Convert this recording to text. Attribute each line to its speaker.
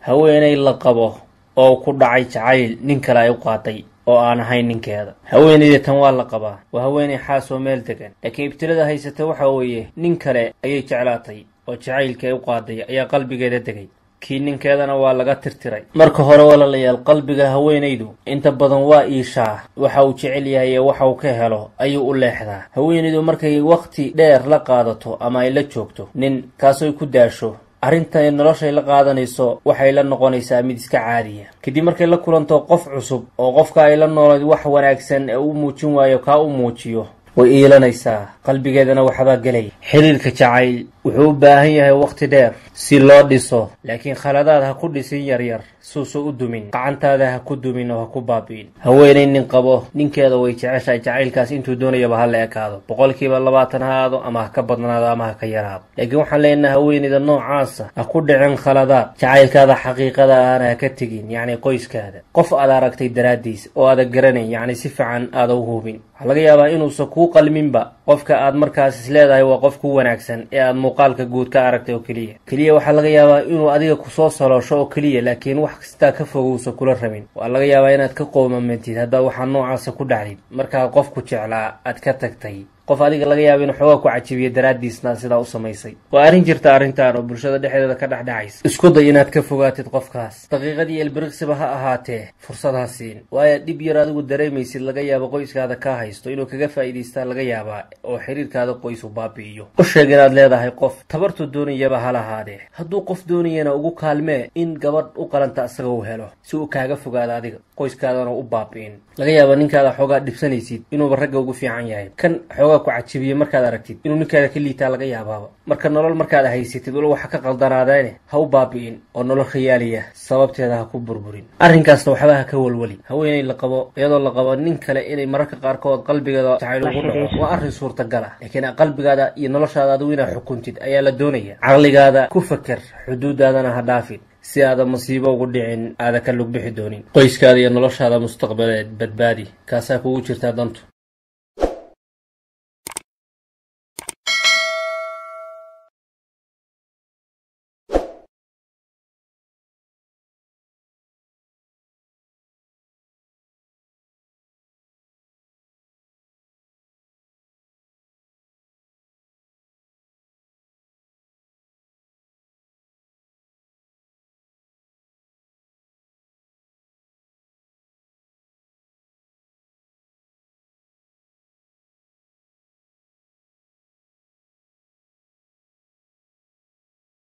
Speaker 1: haweenay la qabo oo ku dhacay jacayl nin kale ay u qaaday oo aan ahayn ninkeeda haweenayda tan waa la qabaa waa haweenay xaas oo meel degan laakiin ibtilada haysata waxa weeye nin kale ayay jeclaatay oo jacaylkii ay u qaaday ayaa qalbigeeda degay kii ninkeedana waa laga tirtiray marka hore walaalayaal qalbiga haweenaydu inta badan waa iishaa waxa uu jecel yahay ee waxa uu ka helo ayuu u leexdaa haweenaydu markay wakhti dheer la qaadato ama ay la joogto nin kaasooy ku daasho arrintan noloshay la qaadanayso waxay la noqonaysaa mid iska caadiya kadib markay la kulanto qof cusub oo qofka ay la noolayd wax wanaagsan ee u muujin waayo kaa u muujiyo way iilanaysaa qalbigeedana waxbaa gelaya xiriirka jacayl wuxuu u baahan yahay wakhti dheer si loo dhiso laakiin khaladaad ha ku dhisin yaryar suusa u dumin gacantaada ha ku dumin oo ha ku baabi'in haweenay nin qabo ninkeeda way jeceshahay jacaylkaas intuu doonayaba ha la ekaado boqolkiiba labaatan ha aado ama ha ka badnaado ama ha ka yaraado laakiin waxaan leenahay haweenayda noocaasa ha ku dhicin khaladaad jacaylkaada xaqiiqada ahna ha ka tegin yacni qoyskaada qof aad aragtay daraaddiis oo aada garanayn yacni si fiican aada u hubin waxaa laga yaabaa inuusan kuu qalminba qofka aad markaas is leedahay waa qof ku wanaagsan ee aad muuqaalka guud ka aragtay oo keliya keliya waxaa laga yaabaa inuu adiga kusoo saloosho oo keliya laakiin wax kastaa ka fogowsa kula rabin waa laga yaabaa inaad ka qoomamantid haddaa waxaa noocaasa ku dhacdid markaa qofku jeclaa aad ka tagtay qof adiga laga yaaba inuu xoogaa ku cajibiya daraaddiisna sidaa u samaysay waa arrin jirta arrintan oo bulshada dhexdeeda ka dhexdhacaysa isku day inaad ka fogaatid qofkaas daqiiqadii elbiriqsiba ha ahaatee fursad ha siin waayo dhib yar adigu dareemaysid laga yaabo qoyskaada ka haysto inuu kaga faa'iidaystaa laga yaabaa oo xiriirkaada qoys u baabi'iyo u sheeg inaad leedahay qof tabartu doonayaba ha lahaadee hadduu qof doonayana ugu kaalmee in gabadh u qalanta asaga uu helo si uu kaaga fogaado adiga qoyskaadana u baabi'in laga yaaba ninkaada xoogaa dhibsanaysid inuuba ragga ugu fiican yahay kan xoogaa ku cajibiye markaad aragtid inuu ninkaada ka liitaa laga yaabaaba marka nolol markaad haysatid walo waxa ka qaldanaadeene ha u baabi'in oo nolol khiyaaliya sababteeda ha ku burburin arrinkaasna waxba ha ka walwali haweenay la qabo iyadoo la qabo nin kale inay mararka qaarkood qalbigeeda jacayl ugu dhaco waa arrin suurtagal ah laakiin qalbigaada iyo noloshaada adigu inaad xukuntid ayaa la doonaya caqligaada ku faker xuduudaadana ha dhaafin si aada masiibo ugu dhicin aada ka lugbixi doonin qoyskaada iyo noloshaada mustaqbaleed badbaadi kaasaa kugu jirtaa dantu